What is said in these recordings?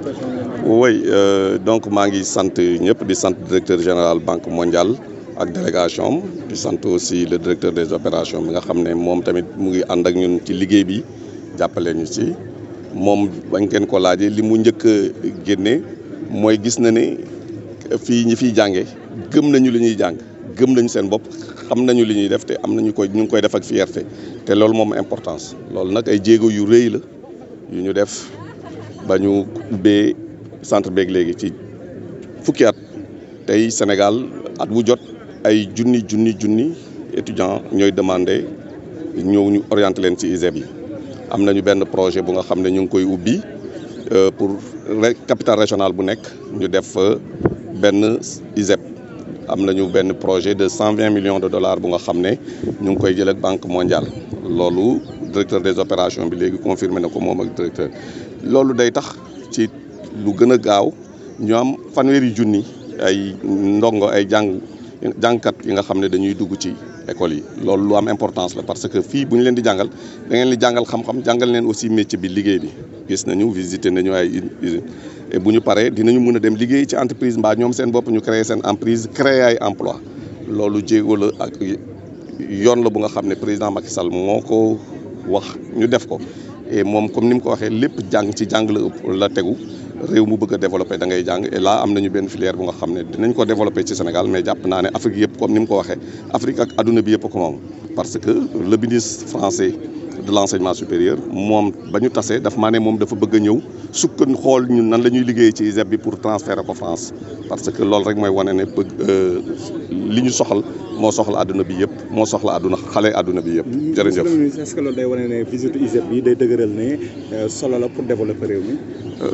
oui euh, donc maa ngi sant ñëpp di sant directeur général banque mondiale ak délégation am di sant aussi le directeur des opérations bi nga xam ne moom tamit mu ngi ànd ak ñun ci liggéey bi jàppale ñu ci moom bañ ngeen ko laajee li mu njëkk a génne mooy gis na ne fii ñi fiy jànge gëm nañu li ñuy jàng gëm nañu seen bopp xam nañu li ñuy def te am nañu koy ñu ngi koy def ak fierté te loolu moom importance loolu nag ay jéego yu rëy la yu ñu def ba ñu ubbee centre beeg léegi ci fukki at tey Sénégal at wu jot ay junni junni junni étudiants ñooy demandé ñëw ñu orienté leen ci ISEP yi am nañu benn projet bu nga xam ne ñu ngi koy ubbi pour capitale régionale bu nekk ñu def benn ISEP am nañu benn projet de cent vingt millions de dollars bu nga xam ne ñu ngi koy jël ak banque mondiale loolu directeur des opérations bi léegi confirmé na ko moom ak directeur loolu day tax ci lu gën a gaaw ñu am fanweeri junni ay ndongo ay jàng jàngkat yi nga xam ne dañuy dugg ci école yi loolu lu am importance la parce que fii bu ñu leen di jàngal da ngeen di jàngal xam-xam jàngal leen aussi métier bi liggéey bi gis nañu visiter nañu ay usine et bu ñu paree dinañu mën a dem liggéey ci entreprise mbaa ñoom seen bopp ñu créer seen entreprise créer ay emploi loolu jéego la ak yoon la bu nga xam ne président Macky Sall moo ko wax ñu def ko et moom comme ni mu ko waxee lépp jàng ci jàng la ëpp la tegu réew mu bëgg a développé da ngay jàng et là am nañu benn filière bu nga xam ne dinañ ko développé ci Sénégal mais jàpp naa ne Afrique yëpp comme ni mu ko waxee Afrique ak adduna bi yëpp ko moom parce que le ministre français de l' enseignement supérieur moom ba ñu tasee daf maa ne moom dafa bëgg a ñëw sukkan xool ñun nan la ñuy liggéey ci ISEP bi pour transférer ko France parce que loolu rek mooy wane ne bëgg li ñu soxal moo soxla adduna bi yëpp moo soxla adduna xale adduna bi yëpp. jërëjëf est ce que loolu day wane ne visite ISEP bi day dëgëral ne solo la pour développer réew mi.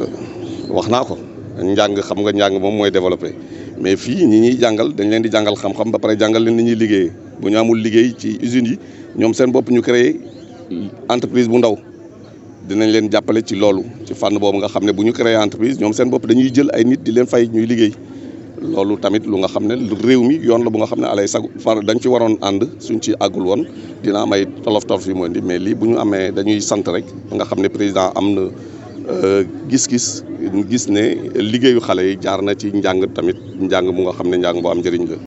wax naa ko njàng xam nga njàng moom mooy développé mais fii ñi ñuy jàngal dañ leen di jàngal xam-xam ba pare jàngal leen ni ñuy liggéeyee bu ñu amul liggéey ci usines yi ñoom seen bopp ñu créé entreprise bu ndaw dinañ leen jàppale ci loolu ci fànn boobu nga xam ne bu ñu créé entreprise ñoom seen bopp dañuy jël ay nit di leen fay ñuy liggéey loolu tamit lu nga xam ne réew mi yoon la bu nga xam ne alay sag far dañ ci waroon ànd suñ ci àggul woon dina am ay tolof tolof yu mu indi mais lii bu ñu amee dañuy sant rek nga xam ne président am na gis-gis gis ne liggéeyu xale yi jaar na ci njàng tamit njàng mu nga xam ne njàng bu am njëriñ la